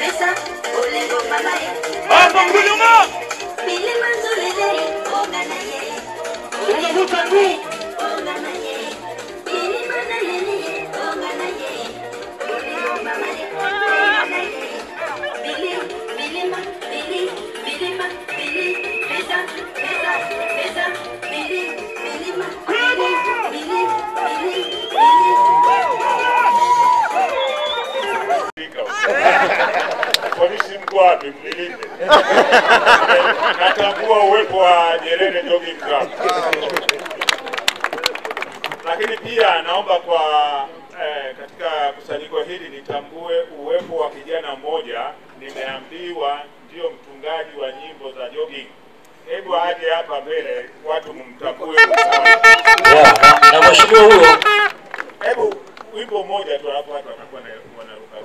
Hapo kunyuma. Unavuta mguu. Polisi mko wapi? Mnilinde. Natambua uwepo wa Nyerere Jogging Club. Lakini pia naomba kwa eh, katika kusanyiko hili nitambue uwepo wa kijana mmoja, nimeambiwa ndio mtungaji wa nyimbo za jogging. Hebu aje hapa mbele, watu mumtambue. Yeah, na mheshimiwa huyo Hebu wimbo mmoja tu, alafu watu watakuwa na- wanaruka.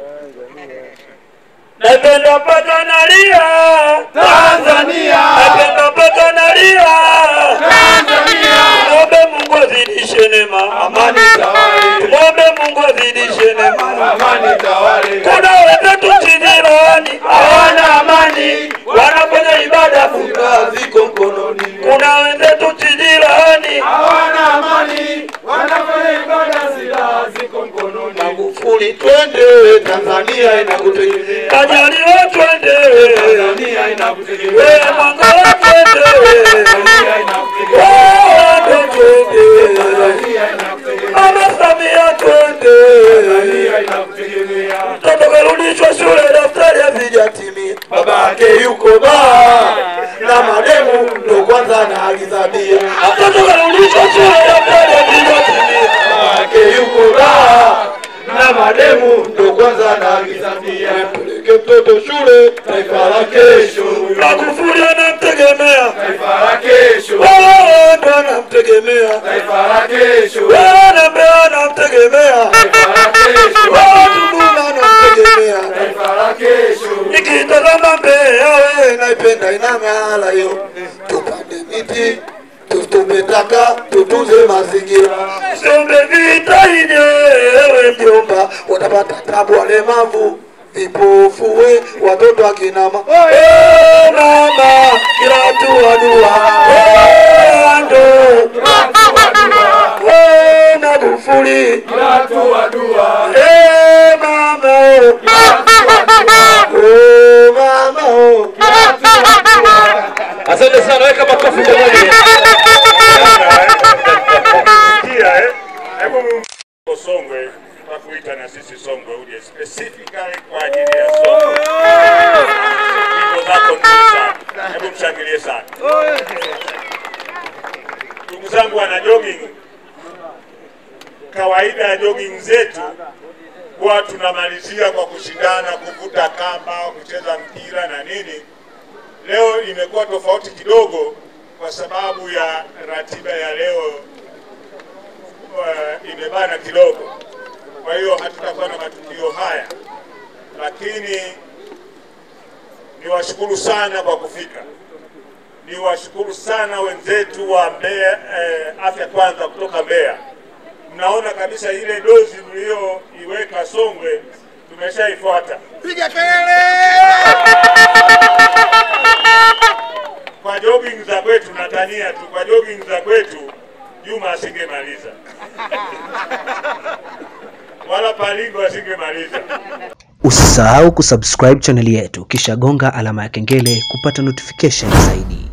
napenda mpaka nalia Tanzania, napenda mpaka nalia Tanzania, Tumwombe Mungu azidishe neema amani tawale, tumwombe Mungu azidishe neema amani tawale. kuna wenzetu chijirani hawana amani wanafanya ibada funga ziko mkononi kuna wenzetu chijirani Hawana amani, wanafanya ibada, silaha ziko mkononi. Magufuli twende Tanzania inakutegemea, Kajaliwa twende Tanzania inakutegemea, wewe Mangala twende Tanzania inakutegemea, Wando twende Tanzania inakutegemea, Mama Samia twende Tanzania inakutegemea. mtoto karudishwa shule daftari hazijatimia Babake yuko baa na mademu ndo kwanza naagiza bia. mtoto karudishwa shule daftari hazijatimia Babake yuko baa na mademu ndo kwanza naagiza bia. Peleke mtoto shule, taifa la kesho, Magufuli anamtegemea taifa la kesho, wewe ndo anamtegemea taifa la kesho, wewe na Mbeya anamtegemea taifa la kesho, wewe Tunduma anamtegemea taifa la kesho. nikitazama Mbeya wewe naipenda ina mahala hiyo tupande miti tu- tumetaka tutunze mazingira siombe vita yenyewe mjomba watapata tabu walemavu vipofu we watoto akinama Eh, mama kila hatua dua Eh, ando Eh, Magufuli Watu wa dua, Eh, mama oh. Oh, mama oh. Asante sana, weka makofi jamani. Sikia, eh? Hebu mu- Songwe tutakuita na sisi Songwe uje specifically kwa ajili ya Songwe. Nyimbo zako nzuri sana. Hebu mshangilie sana. Ndugu zangu wana jogging, kawaida ya jogging zetu huwa tunamalizia kwa kushindana, kuvuta kamba, kucheza mpira na nini. Leo imekuwa tofauti kidogo kwa sababu ya ratiba ya leo uh, imebana kidogo, kwa hiyo hatutakuwa na matukio haya, lakini niwashukuru sana kwa kufika. Niwashukuru sana wenzetu wa Mbeya eh, Afya Kwanza kutoka Mbeya. Mnaona kabisa ile dozi mlioiweka Songwe tumeshaifuata. piga kelele! Kwa jogging za kwetu natania tu, kwa jogging za kwetu Juma asingemaliza wala Palingo asingemaliza. Usisahau kusubscribe chaneli yetu kisha gonga alama ya kengele kupata notification zaidi.